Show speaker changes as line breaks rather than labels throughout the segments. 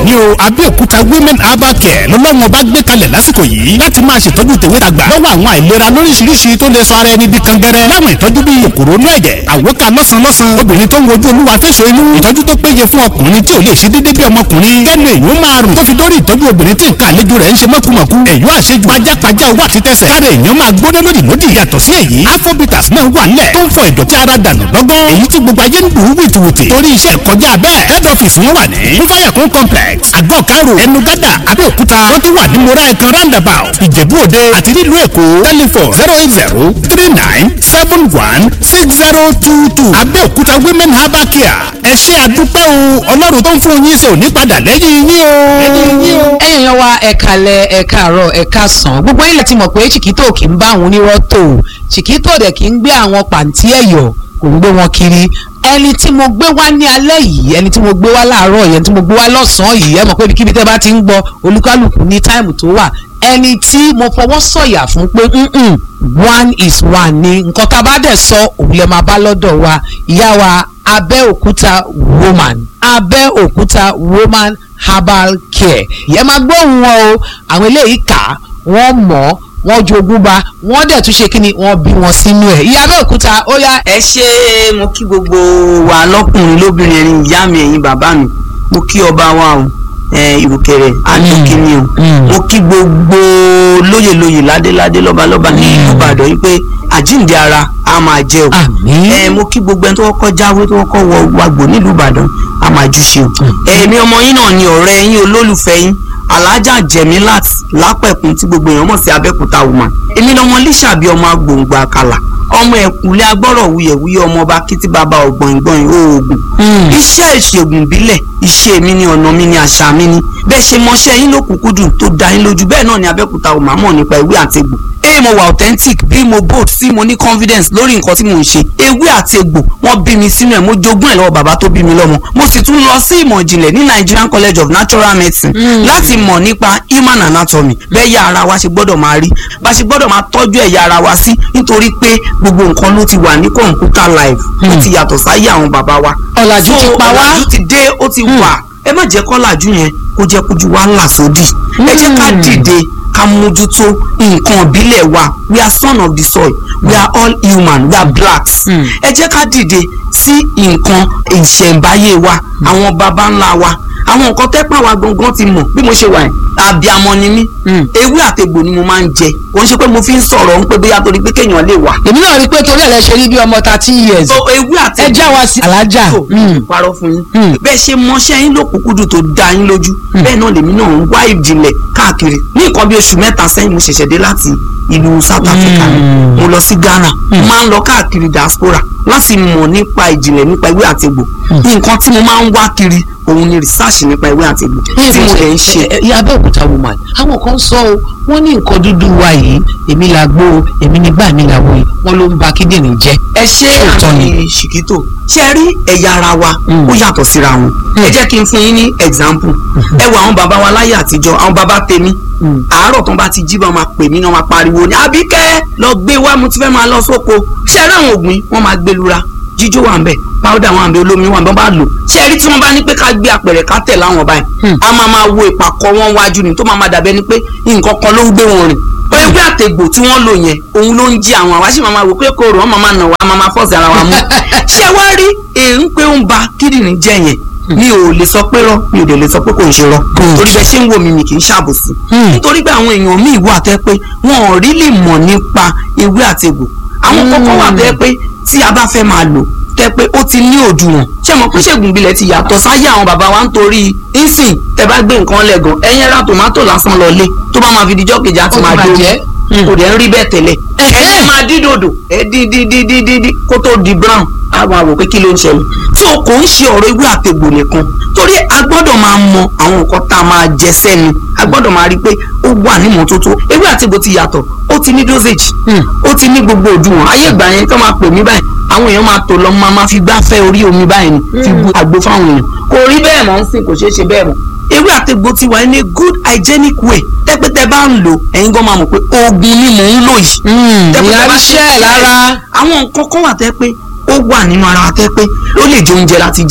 ní o Abẹ́òkúta women herbal care lọ́lọ́run ọba gbé kalẹ̀ lásìkò yìí láti máa ṣètọ́jú tèwe tàgbà lọ́wọ́ àwọn àìlera lóríṣiríṣi tó lè sọ ara ẹni di kangẹrẹ láwọn ìtọ́jú bíi kòkòrò inú ẹ̀jẹ̀ àwòká lọ́sàn-lọ́sàn obìnrin tó ń wojú olúwa fẹ́sọ̀ inú ìtọ́jú tó péye fún ọkùnrin tí ò lè ṣe déédéé bí ọmọkùnrin kẹ́nu èèyàn máa rùn tó fi dórí ìtọ́jú obìnrin tí nǹkan àlejò rẹ̀ ń ṣe mọ́kùmọ̀kù èèyàn àṣejù pajápajá owó àti tẹsẹ̀ káre èèyàn máa gbóná lódì lódì yàtọ̀ sí èyí afrobitas náà wà nílẹ̀ tó ń fọ ìdọ̀tí ara dànù lọ́gán èyí tí gbogbo ayé ń bù ú wìtìwìtì torí iṣẹ́ kọjá bẹ́ẹ̀ head office wọn wà ní fúfáyàkún complex àgọ́ karo ẹnu gádà abẹ́òkúta wọ́n tún wà ní mora ẹ̀kan roundabout ìjẹ̀bú òde àti nílùú èkó telephone zero eight zero three nine seven one six zero two two abẹ́òkúta women herbal care ẹ ṣé àdúpẹ́ o ọlọ́run tó ń fún yín ṣe ò ní padà lẹ́yìn yín o. lẹ́yìn yín o.
ẹ̀yin yan wa ẹ̀ka lẹ ẹ̀ka àárọ̀ ẹ̀ka sàn gbogbo ilẹ̀ ti mọ̀ pé chiquito kì í bá àwọn onírọ́ tó chiquito dẹ̀ kì í gbé àwọn pàǹtí ẹ̀yọ̀ kò ń gbé wọn kiri ẹni tí mo gbé wá ní alẹ́ yìí ẹni tí mo gbé wá láàárọ̀ yìí ẹni tí mo gbé wá lọ́sàn-án yìí ẹ mọ̀ pé ibikíbi tẹ́ bá ti ń gbọ́ olúkálùkù ní táìmù tó wà ẹni tí mo fọwọ́ sọ̀yà fún pé mm-mm, one is one ni nǹkan tá a bá dẹ̀ sọ òun lè máa bá lọ́dọ̀ wa ìyá wa Abẹ́òkúta woman Abẹ́òkúta woman herbal care ìyẹn máa gbóhùn wọn o àwọn eléyìí kà á wọ́n mọ̀ ọ́ wọ́n jogún ba wọ́n dẹ̀ tún ṣe kí ni wọ́n bí wọn sínú ẹ̀ ìyá Abẹ́òkúta ó yá
ẹ ṣe mo kí gbogbo wa lọkùnrin lóbìnrin ẹ̀yin ìyá mi ẹ̀yin bàbá mi mo kí ọba wa o ẹ ìrùkẹ̀rẹ̀ adókínní o mo kí gbogbo lóyè lóyè ládéládé lọ́balọ́ba ní ìlú Ìbàdàn yìí pé àjíǹde ara a máa jẹ o
Àmín.
ẹ mo kí gbogbo ẹni tó kọ́kọ́ jáwé tó kọ́kọ́ wọ wàgbò nílùú Ìbàdàn a máa jù ṣe o ẹ̀mí ọmọ yín náà ni ọ̀rẹ́ yín olólùfẹ́ yín alájà jẹ̀mílát lápẹ̀kún tí gbogbo èèyàn mọ̀ sí Abẹ́òkúta woman èmi lọmọ lísàbí ọmọ agbòǹgbò àkàlà ọmọ ẹ̀kúnlé agbọ́rọ̀ wuyẹ̀wuyẹ̀ ọmọ ọba kìtì bàbá ọ̀gbọ̀ngbọ̀n oògùn iṣẹ́ ìṣègùn ìbílẹ̀ iṣẹ́ mi ni ọ̀nà mi ni àṣà mi ni bẹ́ẹ̀ ṣe mọṣẹ́ yín lókùnkúndùn tó dá yín lójú bẹ́ẹ̀ náà ni Abẹ́òkúta woman mọ̀ nípa ewé àti egbò ee mo wà authentic bí mo bold sí mo ní confidence lórí nǹkan tí mo ń ṣe ewé àti egbò wọ́n bí mi sínú ẹ̀ mo jogún ẹ̀ lọ́wọ́ bàbá tó bí mi lọ́mọ mo sì tún lọ sí ìmọ̀ ìjìnlẹ̀ ní Nigerian College of Natural Medicine láti mọ̀ nípa human anatomy bẹ́ẹ̀ yá ara wa ṣe gbọ́dọ̀ máa rí bá ṣe gbọ́dọ̀ máa tọ́jú ẹ̀yà ara wa sí nítorí pé gbogbo nǹkan ló ti wà ní computer live ó ti yàtọ̀ sáyé àwọn bàbá wa
Ọ̀làjú ti
So,
pa wá.
ọ̀làjú ti dé ó ti wà ẹ má jẹ́ kọ́làjú yẹn kó jẹ́ kójú wa là sódì ẹ jẹ́ ká dìde ká mójútó nǹkan ìbílẹ̀ wa we are son of the soil we are all human we are blacks ẹ jẹ́ ká dìde sí nǹkan ìṣẹ̀ǹbáyé wa àwọn baba ńlá wa àwọn nǹkan tẹ́pà wa gangan ti mọ̀ bí mo ṣe wà yẹn àbíamọ ni mí ewé àtegbò ni mo máa ń jẹ kò ń ṣe pé mo fi ń sọ̀rọ̀ ń pé bóyá torí pé kéèyàn lè wà
èmi náà rí i pé torí ẹ̀ lẹ ṣe rí bí ọmọ thirty years
so ewé àti
ẹ já wa sí alájà
tó parọ́ fún yín
Mm.
bẹ́ẹ̀ ṣe mọṣẹ́ yín lókùnkúndùn tó dá yín lójú bẹ́ẹ̀ náà lèmi náà ń wá ìjìnlẹ̀ káàkiri ní nǹkan bí oṣù mẹ́ta sẹ́yìn mo ṣẹ̀ṣẹ̀ dé láti ìlú South Africa ni mo lọ sí Ghana máa ń lọ káàkiri diaspora láti mọ̀ nípa ìjìnlẹ̀ nípa ewé àti egbò nǹkan tí mo máa ń wá kiri òun ni research nípa ewé àti egbò tí mo lè ń ṣe
ìyá Abẹ́òkúta woman àwọn kan sọ o wọ́n ní nǹkan dúdú wa yìí èmi la gbó o èmi nígbà mi la wo yìí wọ́n ló ń ba kíndìnrín jẹ́
ẹ ṣe
Òótọ́ ni.
àmì ṣìkítò ṣe rí ẹ̀yà ara wa
Mm.
ó yàtọ̀ síra wọn ẹ jẹ́ kí n fún yín ní example ẹ wo àwọn bàbá wa láyé àtijọ́ àwọn bàbá tèmi
Mm.
àárọ̀ tó ń bá ti jí bá máa pè mí náà máa pariwo ní àbíkẹ́ lọ gbé wá mo ti fẹ́ máa lọ sóko ṣe rí àwọn ògbìn wọ́n máa gbé lura jíjó wà ń bẹ̀ powder wà ń bẹ̀ olómi wà ń bẹ̀ wọ́n bá lò ṣe rí tí wọ́n bá ní pé ká gbé apẹ̀rẹ̀ ká tẹ̀ láwọn báyìí
Mm.
a máa máa wo ìpàkọ́ wọn wájú ni tó máa máa dàbẹ́ ni pé nǹkan kan ló ń gbé wọn rìn ewé àtẹ̀gbò tí wọ́n lò yẹn òun ló ń jí àwọn àwa sì máa máa wò pé kò rò wọ́n máa máa nà wá máa máa fọ́ọ̀sì ara wa mú ṣé wá rí èyí pé ó ń ba kíndìnrín jẹ́ yẹn mi ò lè sọ pé rọ mi ò dẹ̀ lè sọ pé kò ń ṣe rọ torí bẹ́ẹ̀ ṣe ń wò mí mi kì í ṣàbòsí
Hmm.
nítorí pé àwọn èèyàn míì wà tẹ́ pé wọn ò rí lè mọ̀ nípa ewé àtẹ̀gbò àwọn kọ́kọ́ wà tẹ́ pé tí a bá fẹ́ máa lò tẹ́ pé ó ti ní òdiwọ̀n ṣé mo pé ṣègùn ìbílẹ̀ ti yàtọ̀ sáyé àwọn bàbá wa nítorí ìsìn tẹ́ bá gbé nǹkan lẹ́gàn ẹ̀yìn ra tòmátò lásán lọ lé tó bá máa fi dijọ́ kejì á ti
Ó ti
máa dó
bàjẹ́.
kò dẹ̀ ń rí bẹ́ẹ̀ tẹ́lẹ̀ ẹ̀yìn máa dín dòdò ẹ̀ dín dín dín dín dín dín kó tó di brown á máa wò pé kí ló ń ṣẹlẹ̀ tí o kò ń ṣe ọ̀rọ̀ ewé àtegbò nìkan torí a gbọ́dọ̀ máa mọ àwọn nǹkan tá a máa jẹ sẹ́nu a gbọ́dọ̀ máa rí i pé ó wà ní ìmọ́tótó ewé àtegbò ti yàtọ̀ ó ti ní dosage
Hmm.
ó ti ní gbogbo òdiwọ̀n ayé ìgbà yẹn tó máa pè mí báyìí àwọn èèyàn máa tò lọ máa máa fi gbáfẹ́ orí omi báyìí ni fi bu àgbo fáwọn èèyàn kò rí bẹ́ẹ̀ mọ́ ń sìn kò ṣeé ṣe bẹ́ẹ̀ mọ́ ewé àtegbò ti wà ní a good hygienic way tẹ́pẹ́tẹ́ bá ń lò ẹ̀yin gan máa mọ̀ pé oògùn ni mò ń lò yìí Tẹ́pẹ́
ìyá
tẹ́ bá
ríṣẹ́
ṣe-
ẹ̀ lára
àwọn nǹkan kan wà tẹ́ pé ó wà nínú ara wa tẹ́ pé ó lè jẹ oúnjẹ láti jẹ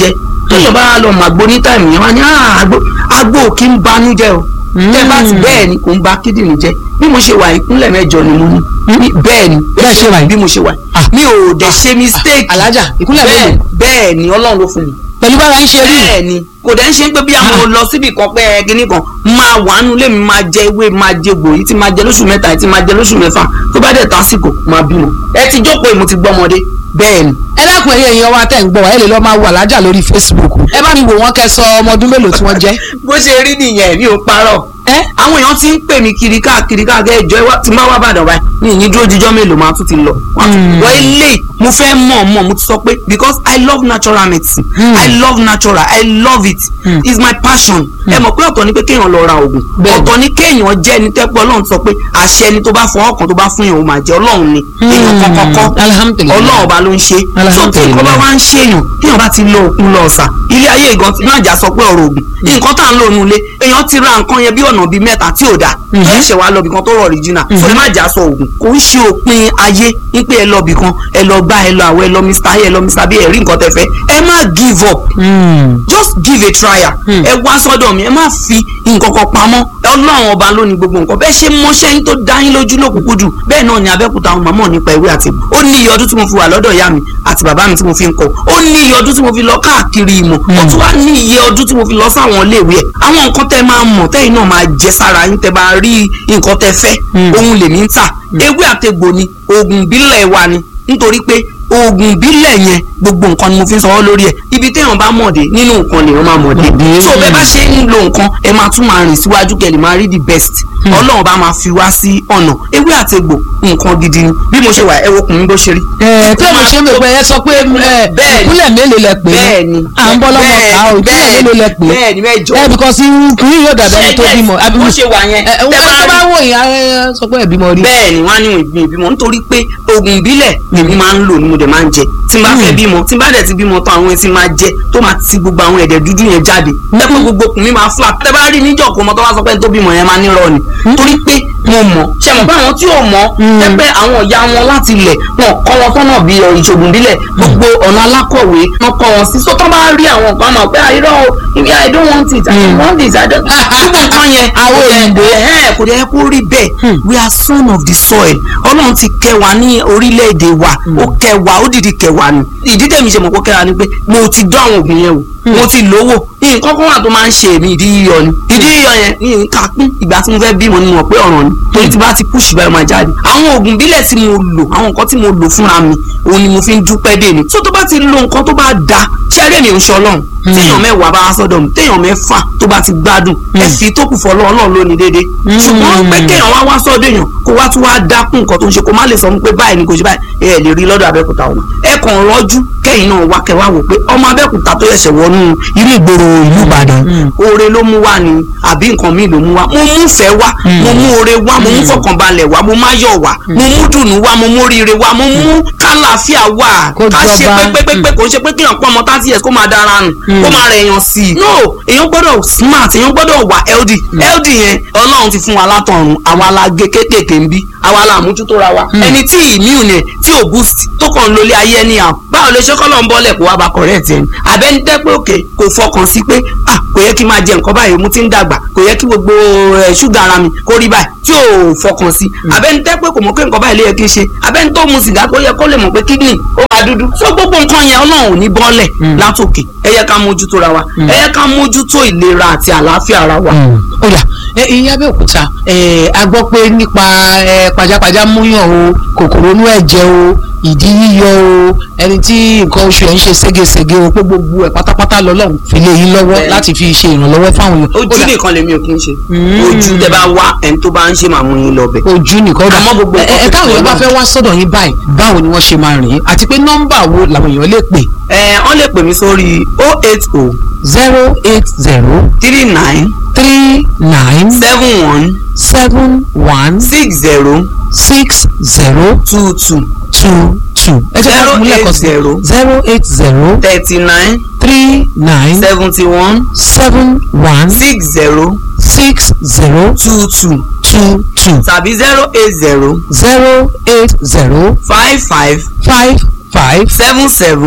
tóyàn bá lọ màgbó ní táìmù yẹn wá ní "Ah, àgbo àgbo ò kí ń banú jẹ́ o tẹ́ bá ti bẹ́ẹ̀ ni kò ń ba kíndìnrín jẹ́ bí mo ṣe wà ìkúnlẹ̀ mẹ́jọ ni mo ní Ní- bẹ́ẹ̀ ni
Bẹ́ẹ̀ ṣe wà yìí?
bí mo ṣe wà
Ah.
mi ò dẹ̀ ṣe mistake
alájà ìkúnlẹ̀
bẹ́ẹ̀
mélòó
bẹ́ẹ̀ ni ọlọ́run ló fún mi
pẹ̀lú bára ń ṣe rí
bẹ́ẹ̀ ni kò dẹ̀ ń ṣe pé bí àwọn lọ síbi kan pé ẹ kíní kan máa wà nù lèmi máa jẹ ewé máa jẹ gbòòyì tí máa jẹ lóṣù mẹ́ta yìí tí máa jẹ lóṣù mẹ́fà tó bá dẹ̀ tásìkò máa bímọ ẹ ti jókòó mo ti gbọ́mọdé bẹ́ẹ̀ ni
ẹ dákun ẹyẹ èèyàn wa tẹ̀ ń gbọ́ wa ẹ lè lọ́ọ́ máa wo alájà lórí Facebook ẹ bá mi wò wọ́n kẹ́ sọ ọmọ ọdún mélòó tí wọ́n jẹ́
bó ṣe rí nìyẹn mi ò parọ́
ẹ
àwọn èèyàn ti ń pè mí kiri káàkiri káàkiri ẹjọ́ ẹ wá- tí máa wá bàdàn báyìí mi ì ní dúró jíjọ́ mélòó máa tún ti lọ wọ́n á tún- wọ́n ilé mo fẹ́ mọ̀ mọ̀ mo ti sọ pé because I love natural medicine I love natural I love it it's my passion ẹ mọ̀ pé ọ̀tọ̀ ni pé kéèyàn lọ ra oògùn
Bẹ́ẹ̀ni.
ọ̀tọ̀ ni kéèyàn jẹ́ ẹni tẹ́pẹ́ ọlọ́run sọ pé àṣẹ ẹni tó bá fọwọ́ kan tó bá fún èèyàn ó máa jẹ ọlọ́run ni èèyàn kọ́kọ́kọ́
Alhamdulillah.
ọlọ́run ọba ló ń ṣe so tí nǹkan bá wá ń ṣe èèyàn téèyàn bá ti lo òkun lọ ọ̀sà ilé ayé ìgan tí máa jà sọ pé ọ̀rọ̀ ògùn nǹkan tá à ń lò nulẹ̀ èèyàn ti ra nǹkan yẹn bí ọ̀nà bíi mẹ́ta tí ò dáa tó ẹ̀ṣẹ̀ wá lọ bìkan tó rọ̀ original so ẹ má jà sọ ògùn kò ń ṣe òpin ayé wípé ẹ lọ bìkan ẹ lọ gbá ẹ lọ àwọ ẹ lọ mr ayé ẹ lọ mr b ẹ rí nǹkan tẹ fẹ́ ẹ má give up just give a trial ẹ wá sọ́dọ̀ mi ẹ má fi nǹkan kan pamọ́ ọlọ́run ọba ló ní gbogbo nǹkan bẹ́ẹ̀ ṣe mọṣẹ́ yín tó dá yín lójú lókùnkùn jù bẹ́ẹ̀ náà ni abẹ́òkúta àwọn màmá nípa ìwé àti ìbò ó ní iye ọdún tí mo fi wà lọ́dọ̀ ìyá mi àti bàbá mi tí mo fi ń kọ́ ó ní iye ọdún tí mo fi lọ káàkiri ìmọ̀ ó tún wá ní iye ọdún tí mo fi lọ sáwọn iléèwé ẹ̀ àwọn nǹkan tẹ́ máa mọ̀ tẹ́yìn náà máa jẹ sára yín tẹ́ bá rí nǹkan tẹ́ fẹ́ ohun lèmi ń tà ewé àtegbò ni oògùn ìbílẹ̀ wa ni nítorí pé oògùn ìbílẹ̀ yẹn gbogbo nǹkan ni mo fi ń sanwó lórí ẹ̀ ibi téèyàn bá mọ̀dé nínú nǹkan lèèyàn máa mọ̀dé so bẹ́ẹ̀ bá ṣe ń lo nǹkan ẹ máa tún máa rìn síwájú kẹ́ lè máa rí the best ọlọ́run bá máa fi wá sí ọ̀nà ewé àtegbò nǹkan gidi ni bí mo ṣe wà ẹ wo kùnrin bó ṣe rí.
ẹ tí mo ṣe ń bẹ ẹ sọ pé ẹ
Bẹ́ẹ̀ni.
ìpínlẹ̀ mélòó lẹ pè é
bẹ́ẹ̀ni
à ń bọ́ lọ́mọ ká o ìpínlẹ̀
bẹ́ẹ̀ni,
mélòó lẹ pè é
bẹ́ẹ̀ni mẹ́jọ
ẹ because kìí yóò dàbí ẹni tó bímọ àbí
bó ṣe wà yẹn
ẹ ẹ
tẹ́
wọ́n tó
bá
bá
rí-
wò yín ẹ sọ pé ẹ bímọ rí
bẹ́ẹ̀ ni wọ́n á ní ìgbìn ìbímọ nítorí pé oògùn ìbílẹ̀ lèmi máa ń lò ní mo dẹ̀ máa ń jẹ tí n bá fẹ́ bímọ tí n bá dẹ̀ ti bímọ tán àwọn etí máa jẹ tó máa ti gbogbo àwọn ẹ̀dẹ̀ dúdú yẹn jáde tẹ́pẹ́ gbogbo okùn mi máa flat tẹ́ bá rí níjọ́ kó mọ tó bá sọ pé tó bímọ yẹn máa nírọ̀ ni torí pé mo mọ̀ ṣe mọ̀ pé àwọn tí ò mọ̀ tẹ́pẹ́ àwọn ìyá wọn láti ilẹ̀ wọn kọ́ wọn sọ́nà bí ìṣògùn ìbílẹ̀ gbogbo ọ̀nà alákọ̀wé wọn kọ́ wọn sí so tó bá rí àwọn nǹkan máa pé àìrọ̀ o I don't want it I don't want it I don't gbogbo nǹkan yẹn
Àwọn òyìnbó.
ẹ̀hẹ́n kò dẹ̀ kó rí bẹ́ẹ̀ we are son of the soil ọlọ́run ti kẹ́ wa ní orílẹ̀-èdè wa ó kẹ́ wa ó dìdí kẹ́ wa ni ìdí tẹ̀mí ṣe mọ̀ kó kẹ́ wa ni pé mo ti dán àwọn òògùn yẹn wò mo ti lówó nǹkan kan wà tó máa ń ṣe èmi ìdí yíyọ ni ìdí yíyọ yẹn ní nǹkan pín ìgbà tí mo fẹ́ bímọ ni mo mọ̀ pé ọ̀ràn ni torí tí bá ti push báyọ̀ máa jáde àwọn oògùn bílẹ̀ tí mo lò àwọn nǹkan tí mo lò fúnra mi òun ni mo fi ń dúpẹ́ dè ní tó tó bá ti lo nǹkan tó bá da ṣẹ́rẹ́ mi ò ń ṣe ọlọ́run téèyàn mẹ́wàá bá wá sọ́dọ̀ mi téèyàn mẹ́fà tó bá ti gbádùn ẹ fi tó kù fọlọ́ ọlọ́run lónìí déédéé ṣùgbọ́n pé kéèyàn wá wá sọ́dọ̀ èèyàn kó wá tún wá dákún nǹkan tó ń ṣe kó má lè sọ fún pé báyìí ni kò ṣe báyìí ẹ lè rí lọ́dọ̀ abẹ́òkúta ọ̀nà ẹ kàn rọ́jú kẹ́yìn náà wá kẹ́ wá wò pé ọmọ abẹ́òkúta tó yẹ̀ṣẹ̀ wọnú inú ìgboro ìlú ìbàdàn oore ló mú wá ni àbí nǹkan míì ló mú wá mo mú fẹ́ wá mo mú oore wá mo mú fọkànbalẹ̀ wá mo má yọ̀ wá mo mú dùnú wá mo mú oríire wá mo mú kálàáfíà wá
Kó
ká ṣe
jọba.
pépépépé kò ń ṣe pé kéèyàn pọ́n ọmọ thirty years kó máa dára nù kó máa rẹ̀ èèyàn sí i no èèyàn gbọ́dọ̀ smart èèyàn gbọ́dọ̀ wà healthy healthy yẹn ọlọ́run ti fún wa látọ̀run àwa la gé kéékèèké ń bí àwa la àmójútó ra wa ẹni tí immune yẹn tí ò boost tó kàn ń lólé ayé ẹni à báwo lè ṣe kọ́ lọ́n bọ́lẹ̀ kó wá bá correct ẹni àbẹ́ni tẹ́ pé òkè kò fọkàn sí pé ah kò yẹ kí n máa jẹ nǹkan báyìí mo ti ń dàgbà kò yẹ kí gbogbo ẹ̀ ṣúgà ara mi kó rí báyìí tí ò fọkàn sí àbẹ́ni tẹ́ pé kò mọ̀ pé nǹkan báyìí ló yẹ kí n ṣe àbẹ́ni tó mu sìgá kó yẹ kó lè mọ̀ pé kidney ó máa dúdú so gbogbo nǹkan yẹn ọlọ́run ò ní bọ́lẹ̀ látòkè ẹ yẹ ká mójútó ra wa ẹ yẹ ká mójútó ìlera àti àlàáfíà ara wa.
ó yá ẹ ìyá Abẹ́òkúta ẹ a gbọ́ pé nípa ẹ pajápajá múyàn o kòkòrò inú ẹ̀jẹ̀ o ìdí yíyọ o ẹni tí nǹkan oṣù ẹ̀ ń ṣe ségesège o pé gbogbo ẹ̀ pátápátá lọ́lọ́run fi lé yín lọ́wọ́
Bẹ́ẹ̀ni.
láti fi ṣe ìrànlọ́wọ́ fáwọn èèyàn. Ó
ojú
dà,
nìkan lèmi ò kí ń ṣe ojú tẹ bá wá ẹni tó bá ń ṣe màmú yín lọ bẹ.
ojú nìkan ó dà
Àmọ́ gbogbo
ẹ
nǹkan
ẹ
tó
táwọn
ti
èèyàn bá
wọ́n
fẹ́ wá sọ́dọ̀ yín báyìí báwo ni wọ́n ṣe máa rìn àti pé nọ́mbà wo làwọn èèyàn lè pè
ẹ wọ́n lè pè mí sórí oh eight oh
zero eight zero
three nine
three nine
seven one
seven one
six zero
six zero
two two
two two. ẹ jẹ́ ká
Zero
fún
eight
lẹ́ẹ̀kan sí
zero.
zero eight zero
thirty nine
three nine
seventy one
seven one
six zero
six zero
two two
two two
tàbí zero eight zero
zero eight zero
five five
five five
seven seven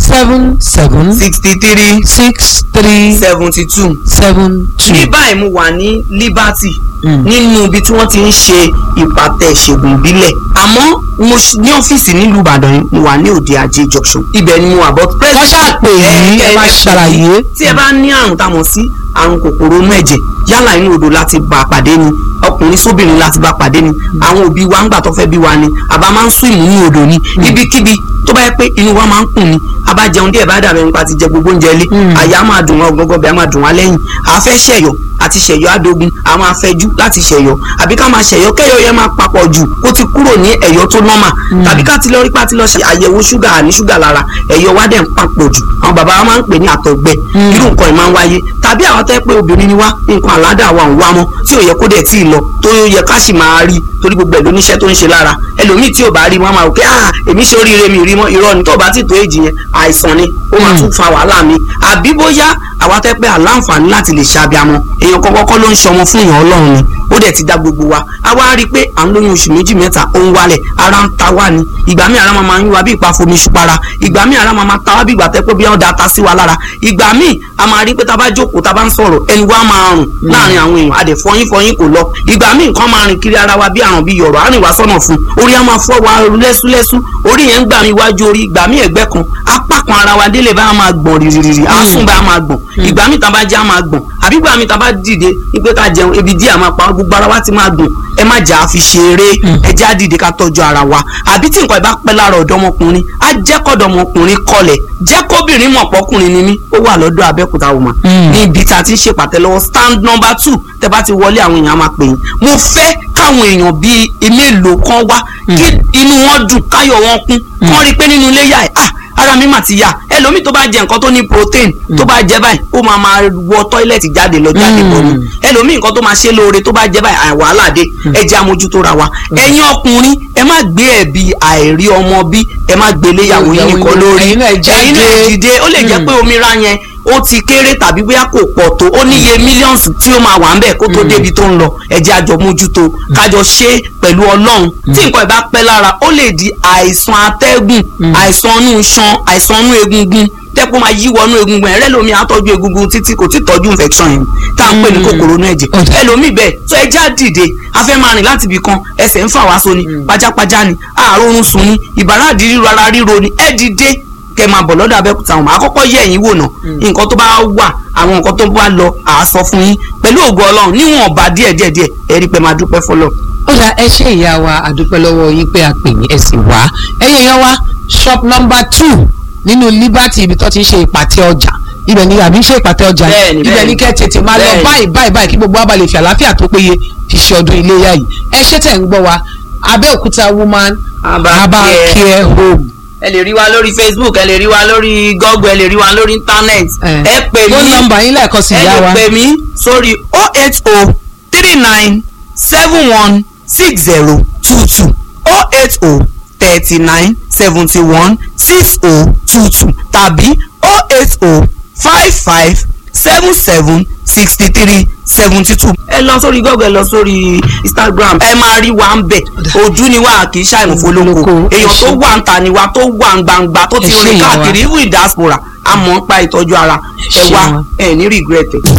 seven seven
sixty three
six three
seventy two
seven two.
ní báyìí mo wà ní liberty
Mm.
nínú ibi tí wọ́n ti ń ṣe ìpàtẹ ìṣègùn ìbílẹ̀ àmọ́ mo ṣ- ní ọ́fíìsì nílùú ìbàdàn yìí mo wà ní òde ajé junction ibẹ̀ ni mo wà but
wọ́n ṣàpè yìí ẹ máa ṣàlàyé.
tí ẹ bá ní àrùn tá a mọ̀ sí àrùn kòkòrò inú ẹ̀jẹ̀ yálà inú odò láti bá a pàdé ni ọkùnrin sóbìnrin láti bá a pàdé ni àwọn òbí wa ń gbà tó fẹ́ bí wa ni àbá máa ń sún ìmú ní odò ni ibikíbi tó bá yẹ pé inú wa máa ń kùn ni a bá jẹun díẹ̀ bá dàbẹ̀ nípa ti jẹ gbogbo oúnjẹ ilé
Mm.
àyà máa dùn wọn gbọgbọ bẹ́ẹ̀ máa dùn wá lẹ́yìn àfẹ́ ṣẹ̀yọ̀ àti ṣẹ̀yọ̀ adogun a máa fẹ́jú láti ṣẹ̀yọ̀ àbí ká máa ṣẹ̀yọ̀ kẹ́yọ̀ yẹn máa papọ̀ jù kó ti kúrò ní ẹ̀yọ̀ tó nọ́mà tàbí ká ti lọ rí pátí lọ ṣe àyẹ̀wò ṣúgà àní ṣúgà lára ẹ̀yọ̀ wa dẹ̀ ń papọ̀ jù àwọn bàbá wa máa ń pè ní àtọ̀gbẹ
Mm.
irú nǹkan ẹ̀ máa ń wáyé tàbí àwọn tẹ́ pé obìnrin ni wá nǹkan àládà wa ń wá mọ́ tí ò yẹ kó dẹ̀ tí ì lọ tó yẹ ká sì máa rí torí gbogbo ẹ̀ lóníṣẹ́ tó ń ṣe lára ẹlòmíì tí ò bá rí wọn máa rò pé ah èmi ṣe oríire mi ò rí mọ́ irọ́ ni tó bá ti tó èjì yẹn àìsàn ni ó máa tún fa wàhálà mi àbí bóyá àwa tẹ́ pé àláǹfààní láti lè ṣàbíamọ èèyàn kọ́kọ́ kọ́ ló ń ṣọmọ fún èèyàn ọlọ́run ni ó dẹ̀ ti dá gbogbo wa a wá rí i pé à ń lóyún oṣù méjì mẹ́ta ó ń wálẹ̀ ara ń ta wá ni ìgbà míì ara máa máa ń yún wa bí ìpa fomi ṣupara ìgbà míì ara máa máa ta wá bí ìgbà tẹ́ pé bí wọ́n da ta sí wa lára ìgbà míì a máa rí i pé tá a bá jókòó tá a bá ń sọ̀rọ̀ ẹni wa máa rùn láàrin àwọn èèyàn a dẹ̀ fọyín fọyín kò lọ ìgbà míì nǹkan máa rìn kiri ara wa bí àrùn bí yọ̀rọ̀ á rìn wá sọ́nà fún orí á máa fọ́ wa lẹ́súlẹ́sú orí yẹn ń gbà mí iwájú orí ìgbà míì ẹ̀gbẹ́ kan apá kan ara wa délé bá a máa gbọ̀n rìrìrì á sùn bá a máa gbọ̀n ìgbà míì tá a bá jẹ́ a máa gbọ̀n àbí ìgbà míì tá a bá dìde wípé ká jẹun ebi díẹ̀ a máa pa gbogbo ara wa ti máa gbọ̀n ẹ má jà á fi ṣeré ẹ jẹ́ á dìde ká tọ́jú ara wa àbí tí nǹkan ìbá pẹ́ lára ọ̀dọ́mọkùnrin á jẹ́ kọ́dọ̀mọkùnrin kọlẹ̀ jẹ́ kóbìnrin mọ̀ pọ́kùnrin ni mí ó wà lọ́dọ̀ Abẹ́òkúta woman
Mm.
ní ibi tá a ti ń ṣèpàtẹ lọ́wọ́ stand number two tẹ bá ti wọlé àwọn èèyàn á máa pè yín mo fẹ́ káwọn èèyàn bíi mélòó kan wá kí inú wọn dùn káyọ̀ wọn kún kán rí i pé nínú ilé yà ẹ̀ ah ara mi mà ti yà ẹlòmíì tó bá jẹ nǹkan tó ní protein tó bá jẹ báyìí ó máa máa wọ tọ́ílẹ̀tì jáde lọ jáde bọ̀ ni ẹlòmíì nǹkan tó máa ṣe lóore tó bá jẹ báyìí àì wàhálà dé ẹ jẹ́ amójútó ra wa ẹ̀yin ọkùnrin ẹ má gbé ẹ̀bi àìrí ọmọ bí ẹ má gbé léyàwó yín nìkan lórí
ẹ̀yin náà jáde.
ẹ̀yin náà dìde ó lè jẹ́ pé omi ra yẹn ó ti kéré tàbí bóyá kò pọ̀ tó ó níye mílíọ̀nù tí ó máa wà ń bẹ̀ kó tó débi tó ń lọ ẹ jẹ́ àjọ mójútó kájọ ṣe é pẹ̀lú ọlọ́run tí nǹkan ìbá pẹ́ lára ó lè di àìsàn atẹ́gùn àìsàn inú iṣan àìsàn inú egungun tẹ́pọ̀ máa yí wọnú egungun ẹ̀rẹ́ lomi àtọ́jú egungun títí kò tí tọ́jú infection yẹn tá à ń pè ní kòkòrò inú ẹ̀jẹ̀
Ọ̀dà.
ẹlòmíì bẹ́ẹ̀ tó ẹ já dìde a fẹ́ máa rìn láti ibì kan ẹsẹ̀ ń fà wá so ni pajápajá ni àárọ̀run sùn ni ìbàràdì ríro ara ríro ni ẹ dìde kẹ máa bọ̀ lọ́dọ̀ abẹ́òkúta wọn àkọ́kọ́ yẹ ẹ̀yìn wò náà nǹkan tó bá wà àwọn nǹkan tó bá lọ à á sọ fún yín pẹ̀lú ògo ọlọ́run níwọ̀n ọba díẹ̀ díẹ̀ díẹ̀ ẹ rí i pé máa dúpẹ́ fọlọ́.
ó dà ẹ ṣe ìyá wa àdúpẹ́ lọ́wọ́ yín pé a pè yín ẹ sì wá ẹ̀yin èèyàn wa shop number two nínú liberty ibi tó ti ń ṣe ìpàtẹ ọjà ibẹ̀ ni àbí ń ṣe ìpàtẹ ọjà
Bẹ́ẹ̀ni,
ibẹ̀
bẹ́ẹ̀ni.
ni kẹ́ tètè máa lọ
Bẹ́ẹ̀ni.
báyìí báyìí báyìí kí gbogbo wa bá lè fi àlàáfíà tó péye fi ṣe ọdún iléyà yìí ẹ ṣé tẹ̀ ń gbọ́ wa Abẹ́òkúta woman
Aba
Aba
Care
care home
ẹ lè rí wa lórí facebook ẹ lè rí wa lórí google ẹ lè rí wa lórí internet
Eh.
ẹ pè mí
phone number yín lẹ́ẹ̀kan sí
ẹ
ìyá
lè
wa
pè mí sórí oh eight oh three nine seven one six zero two two oh eight oh thirty nine seventy one six oh two two tàbí oh eight oh five five seven seven sixty three seventy two. ẹ lọ sórí google ẹ lọ sórí instagram ẹ máa rí wa ń bẹ̀ ojú ni wa kì í ṣàìmọ̀fólókò
Olóko, ẹ
èèyàn tó
ṣé.
wà ń ta ni wa tó wà ń gbangba tó
Ẹ
ti
ṣé
rìn
ìyá wa.
káàkiri even diaspora a mọ̀ ń pa ìtọ́jú ara
Ẹ
ẹ
ṣé
wá
wa.
ẹ ní regret ẹ.